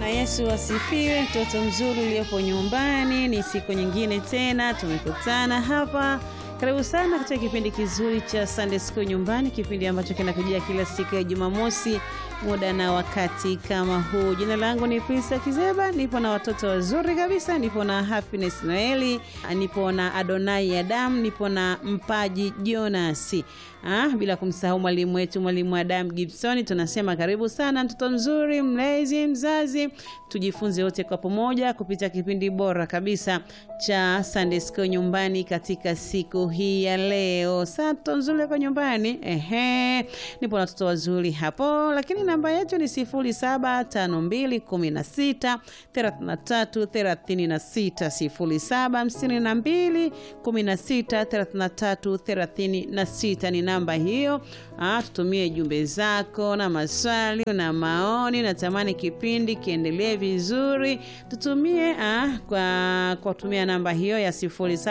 Yesu asifiwe. Mtoto mzuri uliopo nyumbani, ni siku nyingine tena tumekutana hapa. Karibu sana katika kipindi kizuri cha Sunday School nyumbani, kipindi ambacho kinakujia kila siku ya Jumamosi muda na wakati kama huu. Jina langu ni Prisa Kizeba, nipo na watoto wazuri kabisa, nipo na Happiness Noeli, nipo na Adonai Adam, nipo na Mpaji Jonas. Ah, bila kumsahau mwalimu wetu mwalimu Adam Gibson. Tunasema karibu sana mtoto mzuri, mlezi, mzazi, tujifunze wote kwa pamoja kupitia kipindi bora kabisa cha Sunday School nyumbani katika siku hii ya leo. Sasa mtoto mzuri kwa nyumbani, ehe, nipo na watoto wazuri hapo, lakini namba yetu ni 075216 33 36 0752 16 33 36 ni namba hiyo. Ah, tutumie jumbe zako na maswali na maoni. Natamani kipindi kiendelee vizuri, tutumie ah, kwa kwa kutumia namba hiyo ya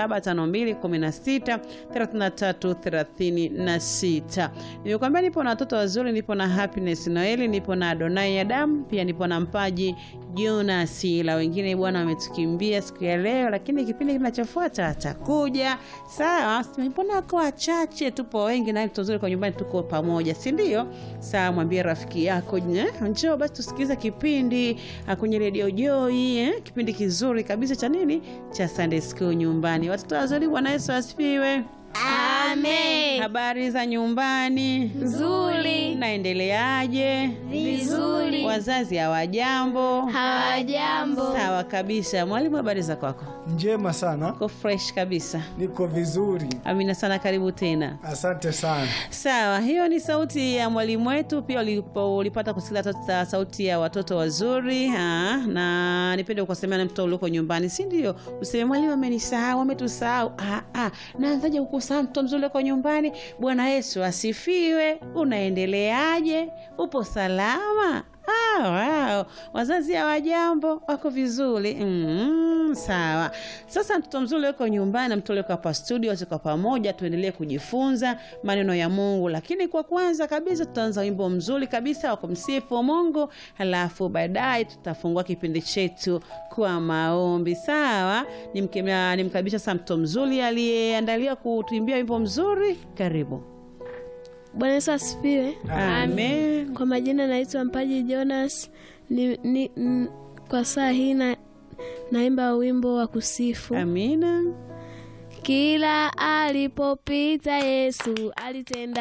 075216 33 36. Nilikwambia nipo na watoto wazuri, nipo na Happiness Noeli, nipo na Adonai Adam, pia nipo na Mpaji Jonas. La wengine bwana wametukimbia siku ya leo, lakini kipindi kinachofuata atakuja. Sawa, mbona wako wachache? Tupo wengi na mtoto mzuri kwa nyumbani, tuko pamoja, si ndio? Sawa, mwambie rafiki yako njoo basi tusikilize kipindi kwenye redio Joy eh? Kipindi kizuri kabisa cha nini, cha Sunday School nyumbani. Watoto wazuri, Bwana Yesu asifiwe. Amen. Habari za nyumbani? Nzuri. Naendeleaje? Vizuri. Wazazi hawajambo? Hawajambo. Sawa kabisa. Mwalimu, habari za kwako? Njema sana, Uko fresh kabisa. niko vizuri, Amina sana, karibu tena. asante sana. Sawa, hiyo ni sauti ya mwalimu wetu. Pia ulipo, ulipata kusikia ta- sauti ya watoto wazuri ha, na nipende kusemea na mtoto ulioko nyumbani, si ndio? Useme mwalimu amenisahau, ametusahau. Ah, ah, naanzaje kukusahau mtoto mzuri ulioko nyumbani? Bwana Yesu asifiwe. Unaendeleaje? Upo salama? Ah, wow. Wazazi hawajambo, wako vizuri mm, sawa. Sasa mtoto mzuri yuko nyumbani na mtoto yuko hapa studio, tuko pamoja, tuendelee kujifunza maneno ya Mungu. Lakini kwa kwanza kabisa tutaanza wimbo mzuri kabisa wa kumsifu Mungu, halafu baadaye tutafungua kipindi chetu kwa maombi. Sawa, nimkemea nimkaribisha sasa mtoto mzuri aliyeandaliwa kutuimbia wimbo mzuri. Karibu. Bwana Yesu asifiwe. Amen. Kwa majina naitwa Mpaji Jonas. Ni, ni, n, kwa saa hii na, naimba wimbo wa kusifu. Amina. Kila alipopita Yesu alitenda